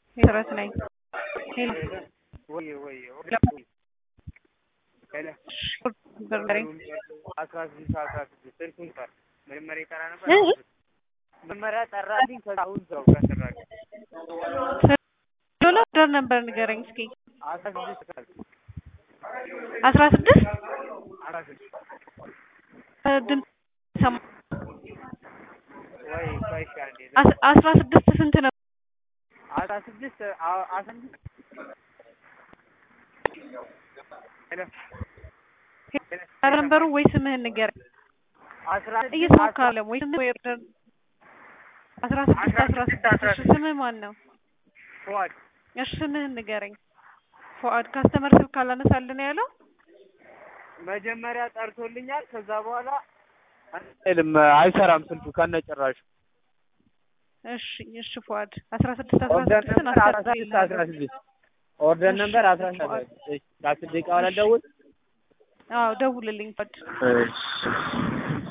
መሰረት ነኝ። ሄሎ ወይ ወይ በርበሬ አስራ ስድስት አስራ ስድስት ስልኩን ጠር መጀመሪያ ይጠራ ነበር። እ? መጀመሪያ ጠራልኝ። ከዛ አሁን ሰው ከሰራል ዶላ ዶር ነበር ንገረኝ እስኪ አስራ ስድስት ካል አስራ ስድስት አስራ ስድስት ድምፅ ሰማ ወይ ቆይ እሺ አንዴ አስ- አስራ ስድስት ስንት ነው? አስራ ስድስት አ- አስራ ስድስት ሄሎ ኧረ ነንበሩ ወይ ስምህን ንገረኝ። አስራ ስድስት እየሰማሁህ ካለም ወይ ስምህ ወይ ኦርደር አስራ ስድስት አስራ አስራ ስድስት ስድስት አስራ እሺ ስምህ ማን ነው? ፉአድ እሺ ስምህን ንገረኝ። ፉአድ ካስተመር ስልክ አላነሳልን ያለው መጀመሪያ ጠርቶልኛል። ከዛ በኋላ አይልም አይሰራም ስልኩ ከነጭራሹ። እሺ እሺ ፉአድ አስራ ስድስት አስራ ኦርደር ስድስትን ነበር አስራ ስድስት አስራ አስተካክልልሃለሁ። ስድስት ኦርደር እሺ፣ ነበር አስራ ስድስት ፉአድ። እሺ ከአስር ደቂቃ በኋላ ደውል። አዎ ደውልልኝ ፉአድ። እሺ